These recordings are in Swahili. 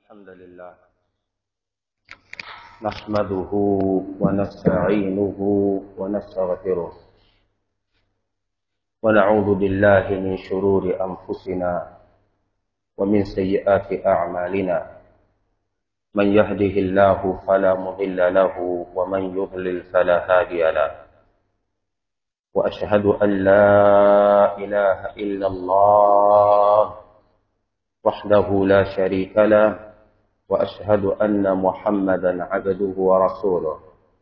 الحمد لله نحمده ونستعينه ونستغفره ونعوذ بالله من شرور أنفسنا ومن سيئات أعمالنا من يهده الله فلا مضل له ومن يضلل فلا هادي له وأشهد أن لا إله إلا الله وحده لا شريك له واشهد ان محمدا عبده ورسوله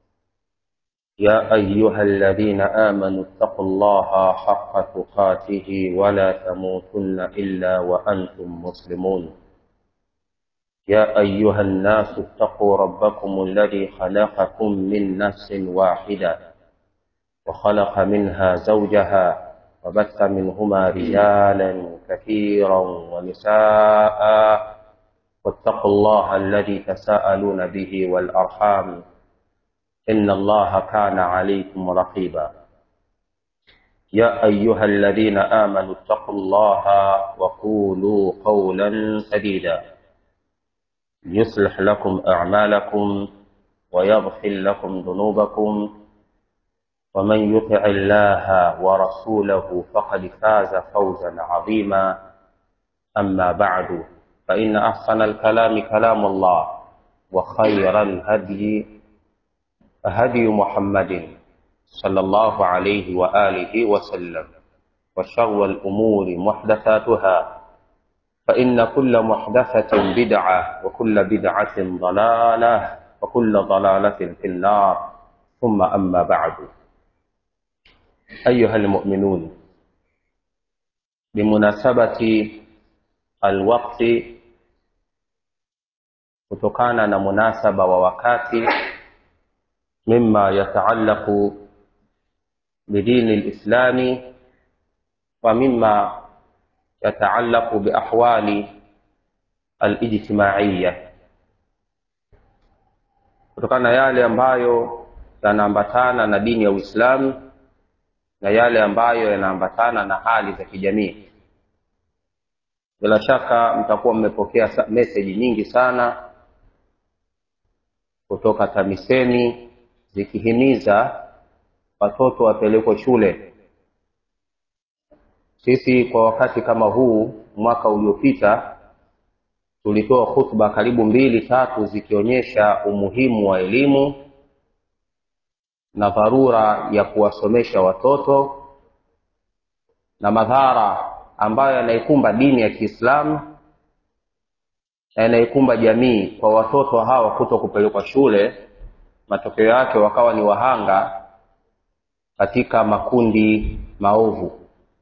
يا ايها الذين امنوا اتقوا الله حق تقاته ولا تموتن الا وانتم مسلمون يا ايها الناس اتقوا ربكم الذي خلقكم من نفس واحده وخلق منها زوجها وبث منهما رجالا كثيرا ونساء واتقوا الله الذي تساءلون به والارحام ان الله كان عليكم رقيبا يا ايها الذين امنوا اتقوا الله وقولوا قولا سديدا يصلح لكم اعمالكم ويغفر لكم ذنوبكم ومن يطع الله ورسوله فقد فاز فوزا عظيما اما بعد فان احسن الكلام كلام الله وخير الهدي هدي محمد صلى الله عليه واله وسلم وشر الامور محدثاتها فان كل محدثه بدعه وكل بدعه ضلاله وكل ضلاله في النار ثم اما بعد أيها المؤمنون بمناسبة الوقت kutokana na munasaba wa wakati mima yataallaqu bidini lislami wa mima yataallaqu biahwali alijtimaiya kutokana na yale ambayo yanaambatana na dini ya uislamu na yale ambayo yanaambatana na hali za kijamii bila shaka mtakuwa mmepokea meseji nyingi sana kutoka tamisemi zikihimiza watoto wapelekwe shule sisi kwa wakati kama huu mwaka uliopita tulitoa hutuba karibu mbili tatu zikionyesha umuhimu wa elimu na dharura ya kuwasomesha watoto na madhara ambayo yanaikumba dini ya kiislamu na yanaikumba jamii kwa watoto hawa kuto kupelekwa shule matokeo yake wakawa ni wahanga katika makundi maovu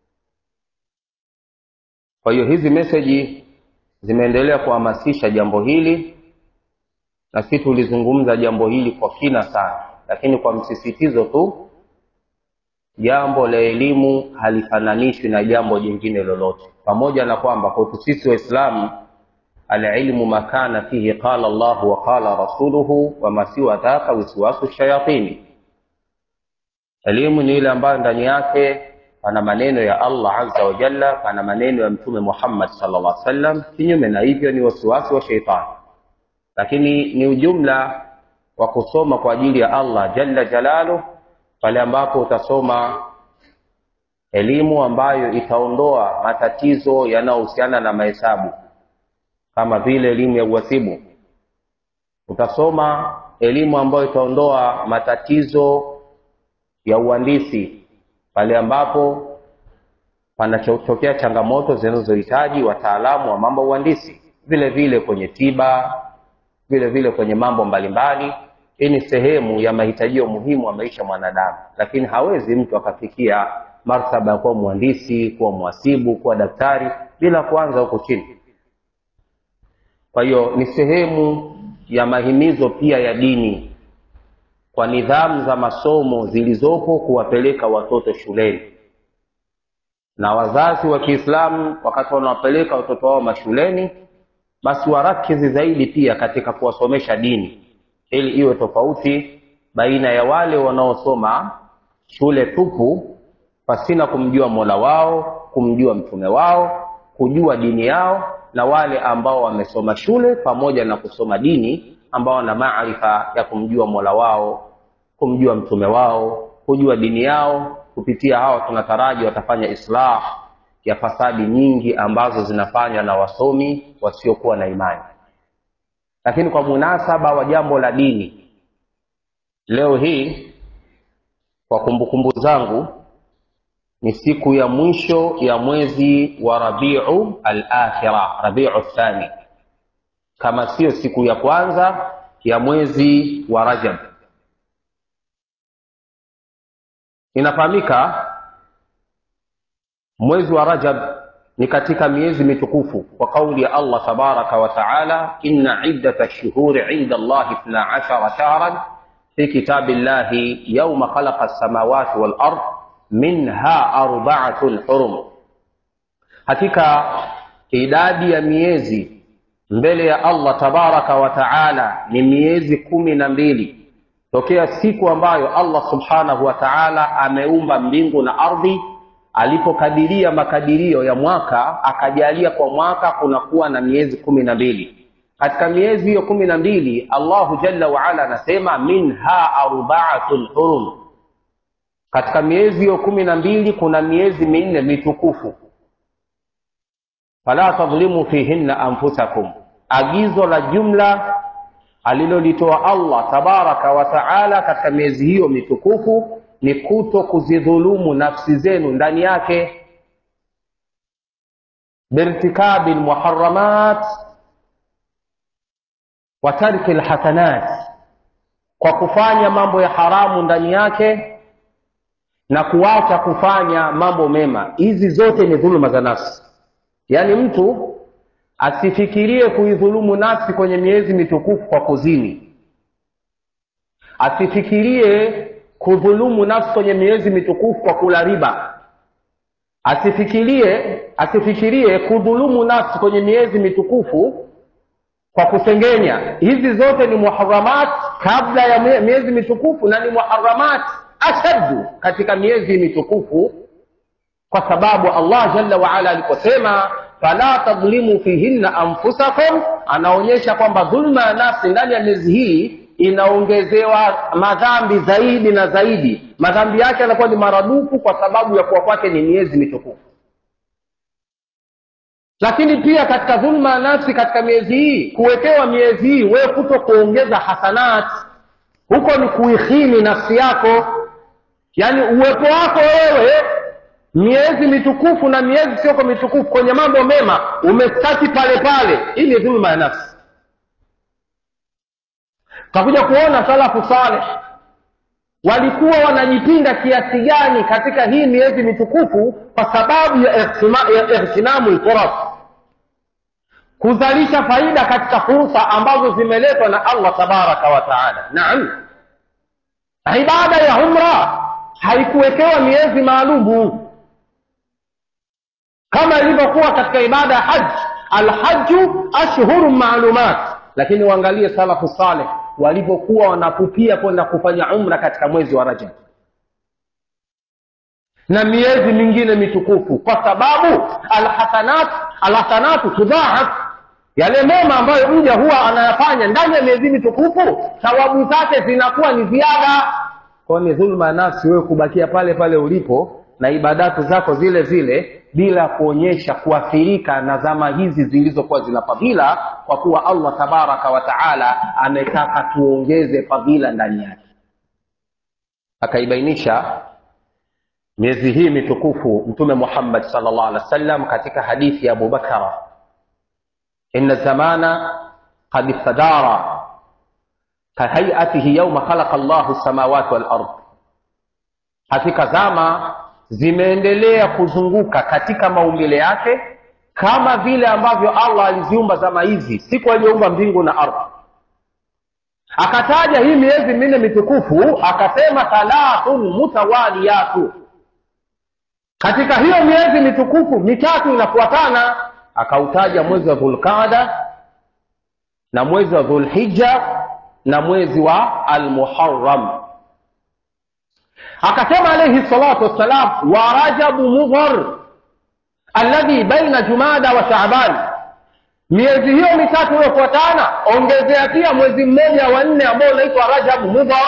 kwa hiyo hizi meseji zimeendelea kuhamasisha jambo hili na si tulizungumza jambo hili kwa kina sana lakini kwa msisitizo tu jambo la elimu halifananishwi na jambo jingine lolote pamoja na kwamba kwetu sisi waislamu alilmu makana fihi qala llahu wa qala rasuluhu wama siwa dhaka wiswasu shayatini elimu ni ile ambayo ndani yake pana maneno ya allah aza wajalla pana maneno ya mtume muhammad sala llah sallam kinyume na hivyo ni wasiwasi wa sheitani lakini ni ujumla wa kusoma kwa ajili ya allah jalla jalaluh pale ambapo utasoma elimu ambayo itaondoa matatizo yanayohusiana na mahesabu kama vile elimu ya uhasibu utasoma elimu ambayo itaondoa matatizo ya uhandisi pale ambapo panachotokea changamoto zinazohitaji wataalamu wa mambo ya uhandisi vile vile kwenye tiba vile vile kwenye mambo mbalimbali hii ni sehemu ya mahitajio muhimu wa maisha mwanadamu lakini hawezi mtu akafikia martaba ya kuwa mhandisi kuwa mhasibu kuwa daktari bila kuanza huko chini kwa hiyo ni sehemu ya mahimizo pia ya dini kwa nidhamu za masomo zilizopo kuwapeleka watoto shuleni na wazazi wa kiislamu wakati wanawapeleka watoto wao mashuleni basi warakizi zaidi pia katika kuwasomesha dini ili iwe tofauti baina ya wale wanaosoma shule tupu pasina kumjua mola wao kumjua mtume wao kujua dini yao na wale ambao wamesoma shule pamoja na kusoma dini ambao wana maarifa ya kumjua mola wao kumjua mtume wao kujua dini yao kupitia hao tunataraji watafanya islah ya fasadi nyingi ambazo zinafanywa na wasomi wasiokuwa na imani lakini kwa munasaba wa jambo la dini leo hii kwa kumbukumbu zangu ni siku ya mwisho ya mwezi wa rabiu alakhira rabiu thani kama siyo siku ya kwanza ya mwezi wa rajab inafahamika mwezi wa rajab ni katika miezi mitukufu kwa kauli ya allah tabaraka wa taala inna iddata lshuhuri inda allahi ithna ashara shahran fi kitabi llahi yauma khalaqa lsamawati walard minha arbaatun hurum hakika idadi ya miezi mbele ya allah tabaraka wa taala ni miezi kumi na mbili tokea siku ambayo allah subhanahu wa taala ameumba mbingu na ardhi alipokadiria makadirio ya mwaka akajalia kwa mwaka kunakuwa na miezi kumi na mbili katika miezi hiyo kumi na mbili allahu jalla waala anasema minha arbaatun hurum katika miezi hiyo kumi na mbili kuna miezi minne mitukufu fala tadhlimu fihinna anfusakum agizo la jumla alilolitoa allah tabaraka wa taala katika miezi hiyo mitukufu ni kuto kuzidhulumu nafsi zenu ndani yake birtikabi lmuharamat wa tarki lhasanat kwa kufanya mambo ya haramu ndani yake na kuacha kufanya mambo mema hizi zote ni dhuluma za nafsi yaani mtu asifikirie kuidhulumu nafsi kwenye miezi mitukufu kwa kuzini asifikirie kudhulumu nafsi kwenye miezi mitukufu kwa kula riba asifikirie asifikirie kudhulumu nafsi kwenye miezi mitukufu kwa kusengenya hizi zote ni muharamat kabla ya miezi mitukufu na ni muharamat ashaddu katika miezi mitukufu kwa sababu allah jalla waala aliposema fala tadhlimu fihinna anfusakum anaonyesha kwamba dhulma ya nafsi ndani ya miezi hii inaongezewa madhambi zaidi na zaidi madhambi yake yanakuwa ni maradufu kwa sababu ya kuwa kwake ni miezi mitukufu lakini pia katika dhulma ya nafsi katika miezi hii kuwekewa miezi hii wewe kuto kuongeza hasanat huko ni kuihini nafsi yako yaani uwepo wako wewe miezi mitukufu na miezi sioko mitukufu kwenye mambo mema umestaki pale pale hii ni dhulma ya nafsi tutakuja kuona salafu saleh walikuwa wanajipinda kiasi gani katika hii miezi mitukufu kwa sababu ya ightinamu lfuras kuzalisha faida katika fursa ambazo zimeletwa na allah tabaraka wa taala naam ibada ya umra haikuwekewa miezi maalumu kama ilivyokuwa katika ibada ya haji alhaju ashhuru maalumat lakini waangalie salafu saleh walivyokuwa wanapupia kwenda kufanya umra katika mwezi wa rajab na miezi mingine mitukufu kwa sababu alhasanat alhasanatu tudhaaf yale mema ambayo mja huwa anayafanya ndani ya miezi mitukufu thawabu zake zinakuwa ni ziada kwao ni dhulma ya nafsi wewe kubakia pale pale ulipo na ibadatu zako zile zile bila kuonyesha kuathirika na zama hizi zilizokuwa zina fadhila kwa kuwa allah tabaraka wa taala ametaka tuongeze fadhila ndani yake akaibainisha miezi hii mitukufu mtume muhammad salllah alih wa sallam katika hadithi ya abubakara ina zamana qad istadara kahaiatihi yauma khalaqa llahu lsamawati walard hakika zama zimeendelea kuzunguka katika maumbile yake kama vile ambavyo allah aliziumba zama hizi siku aliyoumba mbingu na ardhi akataja hii miezi minne mitukufu akasema thalathun mutawaliyatu katika hiyo miezi mitukufu mitatu inafuatana akautaja mwezi wa dhulqada na mwezi wa dhulhija na mwezi wa almuharam akasema alaihi salatu wassalam wa rajabu mudhar alladhi baina jumada wa shaban miezi hiyo mitatu iliyofuatana ongezea pia mwezi mmoja wa nne ambao unaitwa rajabu mudhar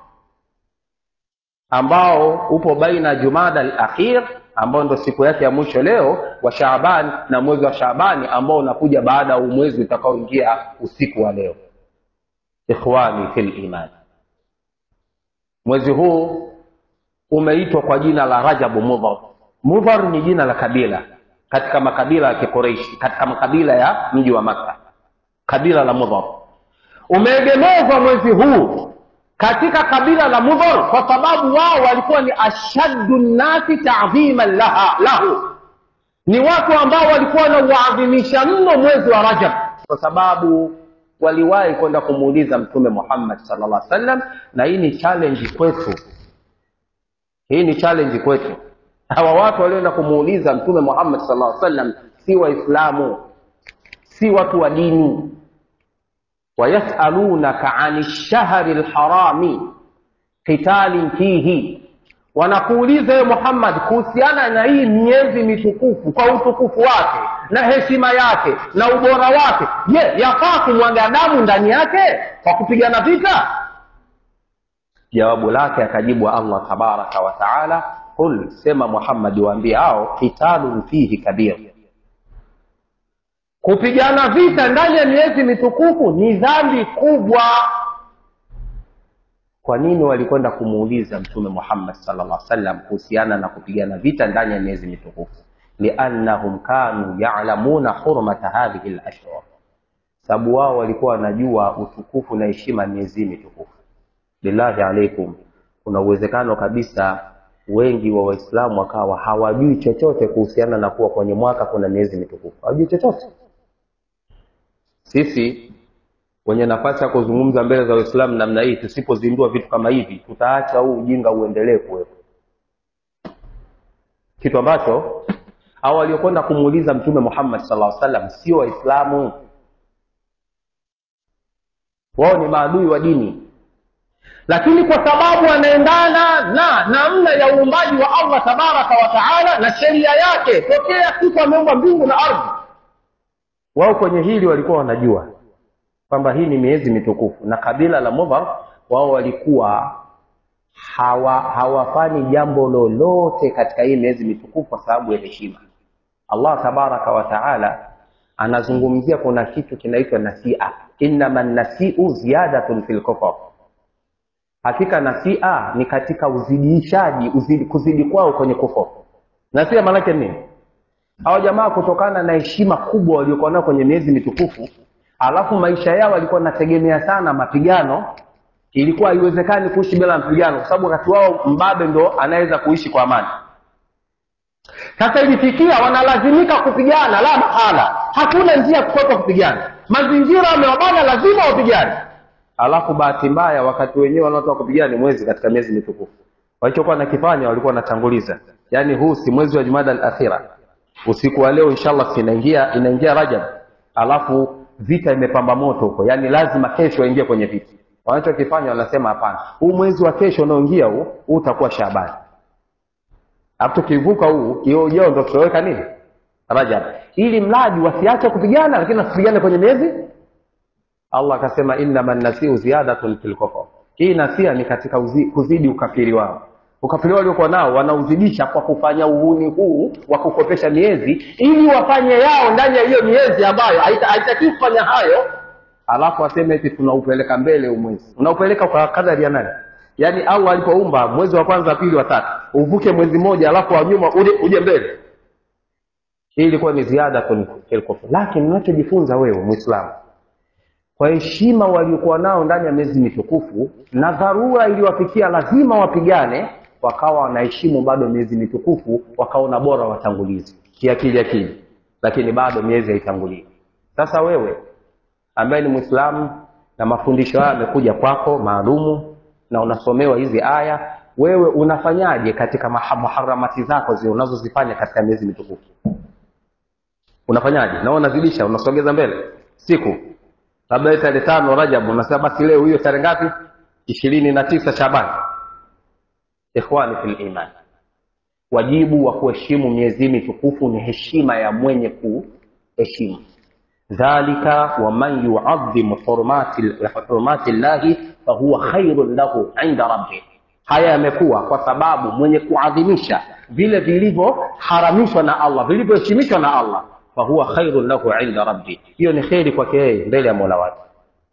ambao upo baina jumada al-akhir ambao ndo siku yake ya mwisho leo wa shaaban na mwezi wa shaabani ambao unakuja baada ya mwezi utakaoingia usiku wa leo ikhwani fil iman mwezi huu umeitwa kwa jina la rajabu mudhar mudhar ni jina la kabila katika makabila ya kikoreishi katika makabila ya mji wa makka kabila la mudhar umeegemezwa mwezi huu katika kabila la mudhar kwa sababu wao walikuwa ni ashaddu nnasi tadhiman laha lahu ni watu ambao walikuwa wanauadhimisha mno mwezi wa rajab kwa sababu waliwahi kwenda kumuuliza mtume muhammad sallallahu alaihi wasallam na hii ni challenge kwetu hii ni challenge kwetu hawa watu walioenda kumuuliza mtume muhammad sallallahu alaihi wasallam si waislamu si watu wa dini wayasalunaka ani lshahri lharami qitalin fihi wanakuuliza ye muhammad kuhusiana na hii miezi mitukufu kwa utukufu wake na heshima yake na ubora wake je yafaa kumwaga damu ndani yake kwa kupigana vita jawabu lake akajibu allah tabaraka wa taala qul sema muhammadi waambie hao qitalun fihi kabir kupigana vita ndani ya miezi mitukufu ni dhambi kubwa kwa nini walikwenda kumuuliza mtume muhammad sallallahu alaihi wasallam kuhusiana na kupigana vita ndani ya miezi mitukufu liannahum kanu yalamuna hurmata hadhihi lashhur sababu wao walikuwa wanajua utukufu na heshima miezi mitukufu billahi alaikum kuna uwezekano kabisa wengi wa waislamu wakawa hawajui chochote kuhusiana na kuwa kwenye mwaka kuna miezi mitukufu hawajui chochote sisi wenye nafasi ya kuzungumza mbele za waislamu namna hii tusipozindua vitu kama hivi tutaacha huu ujinga uendelee kuwepo kitu ambacho au waliokwenda kumuuliza mtume muhammad sallallahu alaihi wasallam sio waislamu wao ni maadui wa dini lakini kwa sababu wanaendana na namna ya uumbaji wa allah tabaraka wa taala na sheria yake tokea siku ameumba mbingu na ardhi wao kwenye hili walikuwa wanajua kwamba hii ni miezi mitukufu na kabila la mudhar wao walikuwa hawa hawafanyi jambo lolote katika hii miezi mitukufu kwa sababu ya heshima allah tabaraka wa taala anazungumzia kuna kitu kinaitwa nasia innama nasiu ziyadatun fi lkufar hakika nasia ni katika uzidishaji uzidi, kuzidi kwao kwenye kufur nasia maanake nini hawa jamaa kutokana na heshima kubwa waliokuwa nayo kwenye miezi mitukufu alafu maisha yao walikuwa wanategemea sana mapigano ilikuwa haiwezekani kuishi bila mapigano kwa sababu wakati wao mbabe ndo anaweza kuishi kwa amani sasa ilifikia wanalazimika kupigana la mahala hakuna njia ya kukwepa kupigana mazingira wamewabana lazima wapigane alafu bahati mbaya wakati wenyewe wanaotoka kupigana ni mwezi katika miezi mitukufu walichokuwa nakifanya walikuwa wanatanguliza yaani huu si mwezi wa jumada al akhira usiku wa leo inshallah inaingia inaingia rajab alafu vita imepamba moto huko yaani lazima kesho waingie kwenye vita wanachokifanya wanasema hapana huu mwezi wa kesho unaoingia huu huu utakuwa shabani alafu tukivuka huu hiyo ujao ndo tutaweka nini rajab ili mradi wasiache kupigana lakini wasipigane kwenye miezi allah akasema innama nasiu ziyadatun fil kufr hii nasia ni katika uzi, kuzidi ukafiri wao ukafiri waliokuwa nao wanauzidisha kwa kufanya uhuni huu wa kukopesha miezi ili wafanye yao ndani ya hiyo miezi ambayo haitakii kufanya hayo alafu aseme eti tunaupeleka mbele huu mwezi unaupeleka kwa kadari ya nani yaani allah alipoumba mwezi wa kwanza pili wa tatu uvuke mwezi mmoja alafu wa nyuma uje, uje mbele hii ilikuwa ni ziada lakini unachojifunza wewe mwislamu kwa heshima waliokuwa nao ndani ya miezi mitukufu na dharura iliwafikia lazima wapigane wakawa wanaheshimu bado miezi mitukufu wakaona bora watangulizi kiakili akili lakini bado miezi haitangulii sasa wewe ambaye ni mwislamu na mafundisho haya yamekuja kwako maalumu na unasomewa hizi aya wewe unafanyaje katika muharamati zako zile unazozifanya katika miezi mitukufu unafanyaje na unazidisha unasogeza mbele siku labda tarehe tano rajab unasema basi leo hiyo tarehe ngapi ishirini na tisa shaban ikhwani fil iman wajibu wa kuheshimu miezi mitukufu ni heshima ya mwenye kuheshimu dhalika waman yuadhimu hurumati hurumati llahi fahuwa khairun lahu inda rabbih haya yamekuwa kwa sababu mwenye kuadhimisha vile vilivyoharamishwa na allah vilivyoheshimishwa na allah fahuwa khairun lahu inda rabbi hiyo ni kheri kwake yeye mbele ya mola wake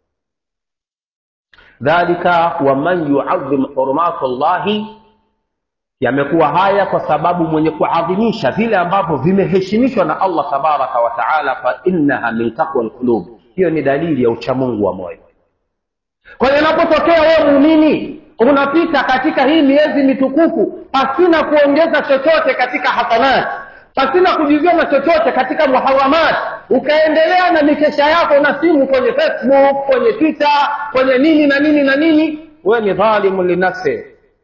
dhalika waman yuadhim hurumatu llahi yamekuwa haya kwa sababu mwenye kuadhimisha vile ambavyo vimeheshimishwa na allah tabaraka wa taala fa innaha min taqwa lqulub hiyo ni dalili ya uchamungu wa moyo kwa hiyo inapotokea wewe muumini unapita katika hii miezi mitukufu pasina kuongeza chochote katika hasanati pasina kujivyoma chochote katika muharamat ukaendelea na mikesha yako na simu kwenye facebook kwenye twitter kwenye nini na nini na nini wewe ni dhalimu linafsi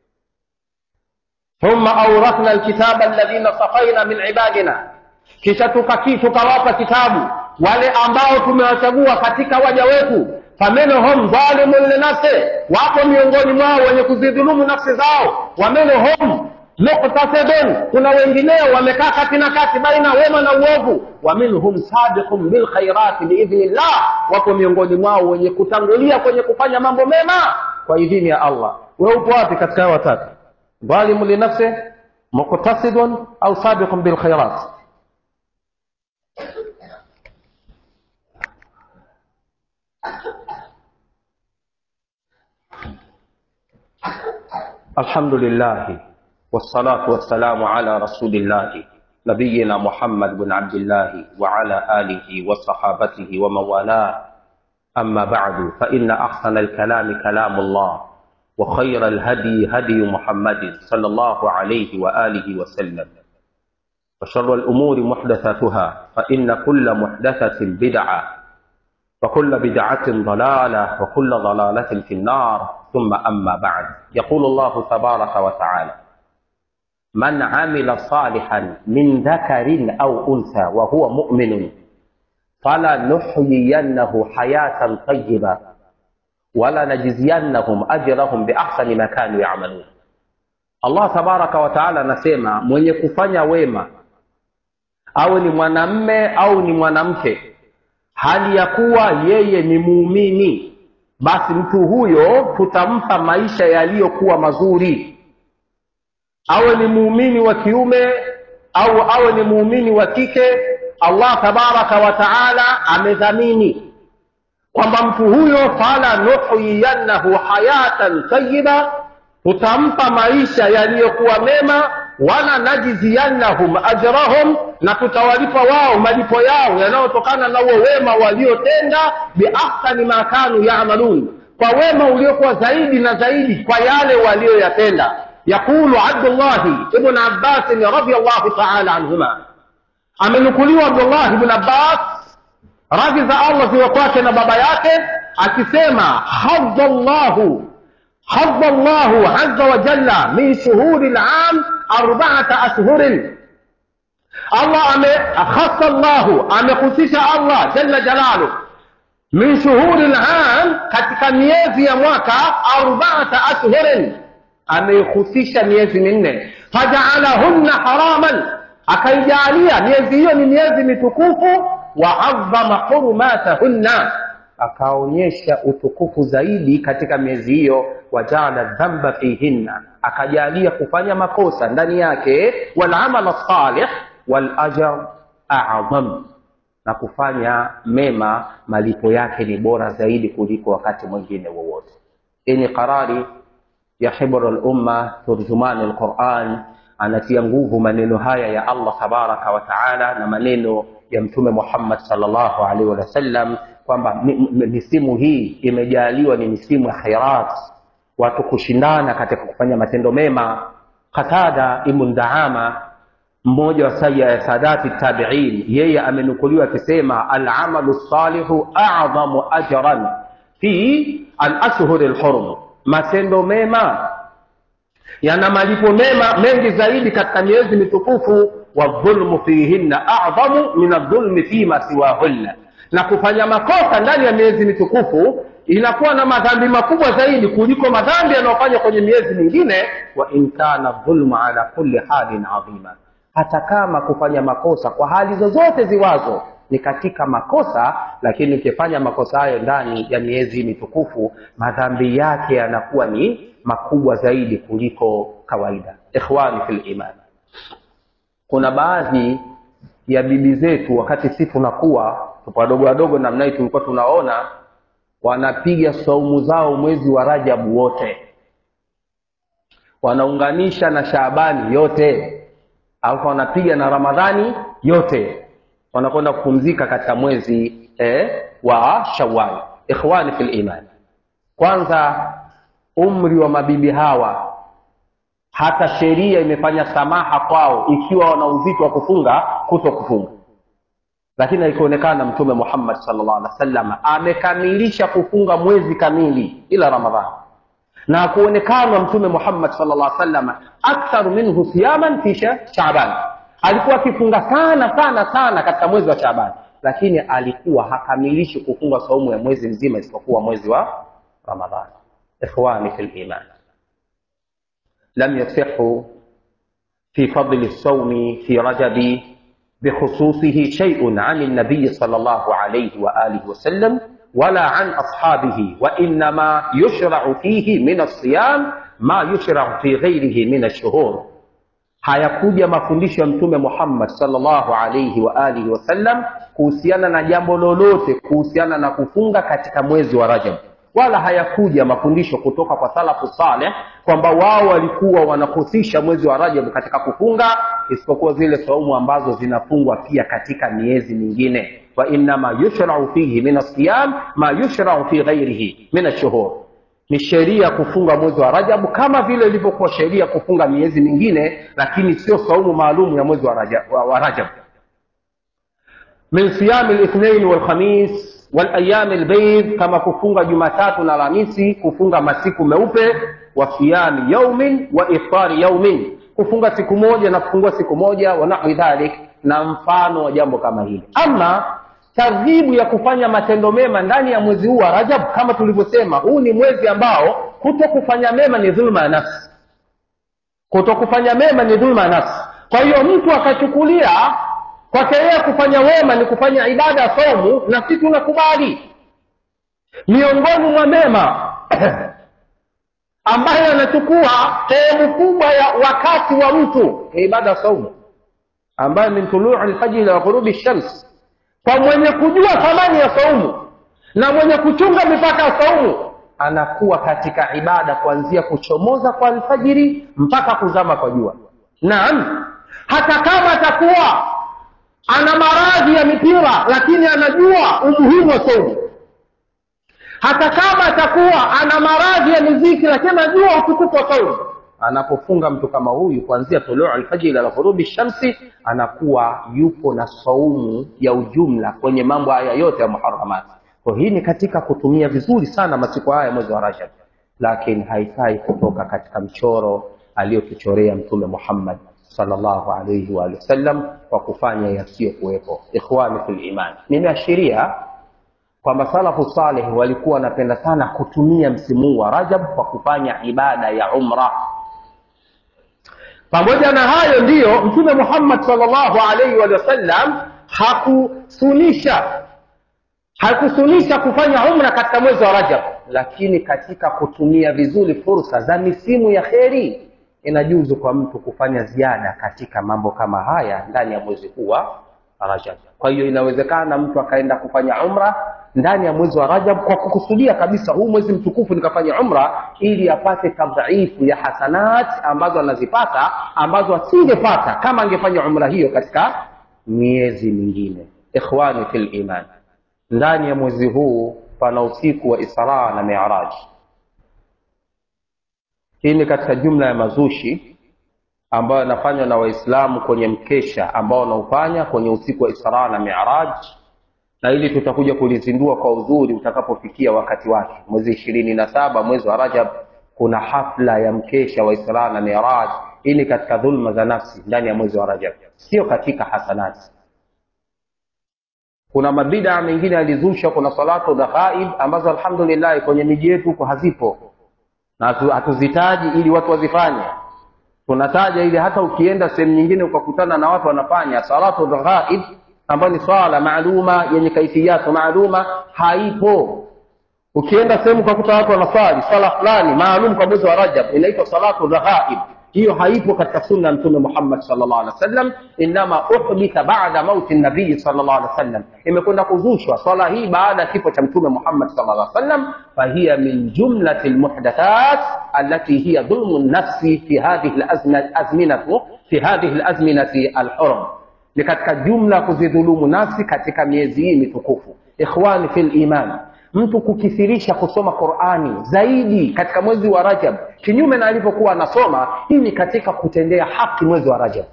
thumma aurathna alkitaba alladhina safaina min ibadina kisha tukaki tukawapa kitabu wale ambao tumewachagua katika waja wetu faminhum dhalimun linafsi wapo miongoni mwao wenye kuzidhulumu nafsi zao waminhum muktasidun kuna wengineo wamekaa kati na kati baina wema na uovu wa minhum sabiqun bilkhairati biidhnillah wapo miongoni mwao wenye kutangulia kwenye kufanya mambo mema kwa idhini ya allah we upo wapi katika hao watatu dhalimu linafsi muktasidun au sabiqun bilkhairat الحمد لله والصلاة والسلام على رسول الله نبينا محمد بن عبد الله وعلى آله وصحابته ومن والاه أما بعد فإن أحسن الكلام كلام الله وخير الهدي هدي محمد صلى الله عليه وآله وسلم وشر الأمور محدثاتها فإن كل محدثة بدعة وكل بدعة ضلالة وكل ضلالة في النار ثم أما بعد يقول الله تبارك وتعالى من عمل صالحا من ذكر أو أنثى وهو مؤمن فلنحيينه حياة طيبة ولنجزينهم أجرهم بأحسن ما كانوا يعملون Allah tabaraka wa taala anasema mwenye kufanya wema awe ni mwanamme au ni mwanamke hali ya kuwa yeye ni muumini basi mtu huyo tutampa maisha yaliyokuwa mazuri awe ni muumini wa kiume au awe ni muumini wa kike allah tabaraka wa taala amedhamini kwamba mtu huyo fala nuhyiyannahu hayatan tayiba tutampa maisha yaliyokuwa mema wala najziyannahum ajrahum na tutawalipa wao malipo yao yanayotokana na huo wema waliotenda biahsani ma kanu yamalun kwa wema uliokuwa zaidi na zaidi kwa yale walioyatenda yaqulu abdullahi ibn abbasin radiallahu taala anhuma amenukuliwa abdullah ibn abbas radhi za allah ziwe kwake na baba yake akisema hadha llahu حظ الله عز وجل من شهور العام أربعة أشهر الله أمي خص الله أمخصيش الله جل جلاله من شهور العام katika miezi ya mwaka arbaata ashhurin ameihusisha miezi minne fajaalahunna haraman akaijalia miezi hiyo ni miezi mitukufu waadhama hurumatahunna akaonyesha utukufu zaidi katika miezi hiyo wajaala dhamba fihinna akajalia kufanya makosa ndani yake walamal salih walajar adham na kufanya mema malipo yake ni bora zaidi kuliko wakati mwingine wowote yenye qarari ya hibru lumma turjumani lquran anatia nguvu maneno haya ya allah tabaraka wa taala na maneno ya mtume muhammad salllahu alaihi wasallam kwamba misimu hii imejaliwa ni misimu ya khairat watu kushindana katika kufanya matendo mema qatada ibn daama mmoja wa saya sadati tabiin yeye amenukuliwa akisema alamalu salihu adhamu ajran fi alashhuri lhurum matendo mema yana malipo mema mengi zaidi katika miezi mitukufu wadhulmu fihinna adhamu min aldhulmi fima siwahunna na kufanya makosa ndani ya miezi mitukufu inakuwa na madhambi makubwa zaidi kuliko madhambi yanayofanywa kwenye miezi mingine wa in kana dhulmu ala kulli halin adhima hata kama kufanya makosa kwa hali zozote ziwazo ni katika makosa lakini ukifanya makosa hayo ndani ya miezi mitukufu madhambi yake yanakuwa ni makubwa zaidi kuliko kawaida ikhwani fil iman kuna baadhi ya bibi zetu wakati si tunakuwa tupo wadogo wadogo namna hii tulikuwa tunaona wanapiga saumu zao mwezi wa rajabu wote wanaunganisha na shaabani yote alafu wanapiga na ramadhani yote wanakwenda kupumzika katika mwezi eh, wa shawal ikhwani fil iman kwanza umri wa mabibi hawa hata sheria imefanya samaha kwao ikiwa wana uzito wa kufunga kuto kufunga lakini alikuonekana mtume muhammad salllah alih wa sallam amekamilisha kufunga mwezi kamili ila ramadhani na kuonekana mtume muhammad salllah alih sallam aktharu minhu siyaman fi shaban alikuwa akifunga sana sana sana katika mwezi wa shaban lakini alikuwa hakamilishi kufunga saumu ya mwezi mzima isipokuwa mwezi wa ramadhani ikhwani fi liman lam yasihu fi fadli lsaumi fi rajabi بخصوصه شيء عن النبي صلى الله عليه وآله وسلم ولا عن أصحابه وإنما يشرع فيه من الصيام ما يشرع في غيره من الشهور hayakuja mafundisho ya mtume muhammad salllahu alaihi wa alihi wasallam kuhusiana na jambo lolote kuhusiana na kufunga katika mwezi wa rajab wala hayakuja mafundisho kutoka kwa salafu saleh kwamba wao walikuwa wanahusisha mwezi wa rajab katika kufunga isipokuwa zile saumu ambazo zinafungwa pia katika miezi mingine wainama yushrau fihi min asiyam ma yushrau fi ghairihi min ashuhur ni sheria kufunga mwezi wa rajabu kama vile ilivyokuwa sheria kufunga miezi mingine lakini sio saumu maalum ya mwezi wa rajab, wa, wa rajab. min siyami lithnain walkhamis walayami lbeid kama kufunga jumatatu na alhamisi kufunga masiku meupe wa siyami yaumin wa iftari yaumin kufunga siku moja na kufungua siku moja wa nahwi dhalik na mfano wa jambo kama hili ama targhibu ya kufanya matendo mema ndani ya mwezi huu wa rajab kama tulivyosema huu ni mwezi ambao kuto kufanya mema ni dhulma ya nafsi kuto kufanya mema ni dhulma ya nafsi kwa hiyo mtu akachukulia kwake yeye kufanya wema ni kufanya ibada ya somu na si tunakubali miongoni mwa mema ambayo yanachukua sehemu kubwa ya wakati wa mtu ni ibada ya saumu ambayo min tuluu lfajiri ila ghurubi shams kwa mwenye kujua thamani ya saumu na mwenye kuchunga mipaka ya saumu anakuwa katika ibada kuanzia kuchomoza kwa alfajiri mpaka kuzama kwa jua naam hata kama atakuwa ana maradhi ya mipira lakini anajua umuhimu wa saumu hata kama atakuwa ana maradhi ya miziki lakini anajua utukufu wa saumu anapofunga mtu kama huyu kuanzia toleo alfajiri ila ghurubi shamsi anakuwa yupo na saumu ya ujumla kwenye mambo haya yote ya muharamati kwa hii ni katika kutumia vizuri sana masiku haya mwezi wa rajab lakini haifai kutoka katika mchoro aliyotuchorea mtume muhammad salllahu alaihi waalihi wasallam kwa kufanya yasiyokuwepo ikhwani fi liman nimeashiria kwamba salafu saleh walikuwa wanapenda sana kutumia msimu wa rajab kwa kufanya ibada ya umra pamoja na hayo ndiyo mtume muhammad salllahu alaihi wa sallam hakusunisha hakusunisha kufanya umra katika mwezi wa rajab lakini katika kutumia vizuri fursa za misimu ya kheri inajuzu kwa mtu kufanya ziada katika mambo kama haya ndani ya mwezi huu wa rajab kwa hiyo inawezekana mtu akaenda kufanya umra ndani ya mwezi wa rajab kwa kukusudia kabisa huu mwezi mtukufu nikafanya umra ili apate tadhaifu ya hasanat ambazo anazipata ambazo asingepata kama angefanya umra hiyo katika miezi mingine ikhwani fi liman ndani ya mwezi huu pana usiku wa israa na miraj hii ni katika jumla ya mazushi ambayo yanafanywa na waislamu kwenye mkesha ambao wanaofanya kwenye usiku wa israa na miraj na ili tutakuja kulizindua kwa uzuri utakapofikia wakati wake mwezi ishirini na saba mwezi wa rajab kuna hafla ya mkesha wa israa na miraj hii ni katika dhulma za nafsi ndani ya mwezi wa rajab sio katika hasanati kuna mabidaa mengine yalizusha kuna salatu dhaghaib ambazo alhamdulillah kwenye miji yetu huko hazipo na hatuzitaji ili watu wazifanye tunataja ili hata ukienda sehemu nyingine ukakutana na watu wanafanya salatu dhaghaib ambayo ni swala maaluma yenye kaifiyatu maaluma haipo ukienda sehemu ukakuta watu wanaswali swala fulani maalum kwa mwezi wa rajab inaitwa salatu raghaib hiyo haipo katika sunna ya mtume muhammad salllah alih wasallam inama uhditha bada mauti nabii salllah alih wasallam imekwenda kuzushwa swala hii baada ya kifo cha mtume muhammad salllah alih wasallam fahiya min jumlati lmuhdathat alati hiya dhulmu nafsi fi hadhihi lazminatu fi hadhihi lazminati alhurum ni katika jumla kuzidhulumu nafsi katika miezi hii mitukufu ikhwani fi liman mtu kukithirisha kusoma qurani zaidi katika mwezi wa rajab kinyume na alivyokuwa anasoma hii ni katika kutendea haki mwezi wa rajab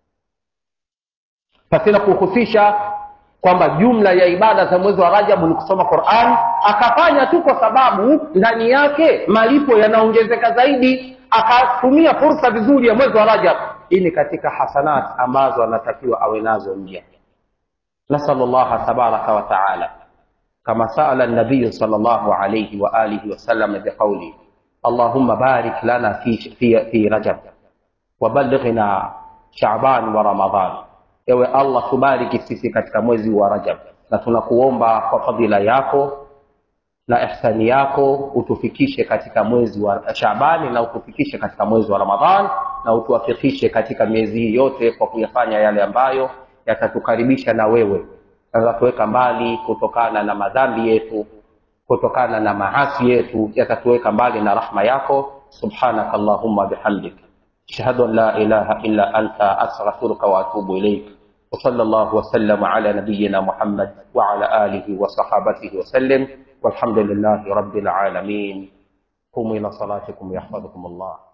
pasina kuhusisha kwamba jumla ya ibada za mwezi wa rajabu ni kusoma quran akafanya tu kwa sababu ndani yake malipo yanaongezeka zaidi akatumia fursa vizuri ya mwezi wa rajab hii ni katika hasanat ambazo anatakiwa awe nazo mja nasalu llaha tabaraka wataala كما سأل النبي صلى الله عليه وآله وسلم بقوله اللهم بارك لنا في في في رجب وبلغنا شعبان ورمضان ewe allah tubariki sisi katika mwezi wa rajab na tunakuomba kwa fadhila yako na ihsani yako utufikishe katika mwezi wa shabani na utufikishe katika mwezi wa ramadhan na utuwafikishe katika miezi hii yote kwa kuyafanya yale ambayo yatatukaribisha na wewe yatatuweka mbali kutokana na madhambi yetu kutokana na maasi yetu yatatuweka mbali na rahma yako subhanaka allahumma bihamdik ashhadu an la ilaha illa anta astaghfiruka wa atubu ilaik وصلى الله وسلم على نبينا محمد وعلى آله وصحابته وسلم والحمد لله رب العالمين قوموا إلى صلاتكم يحفظكم الله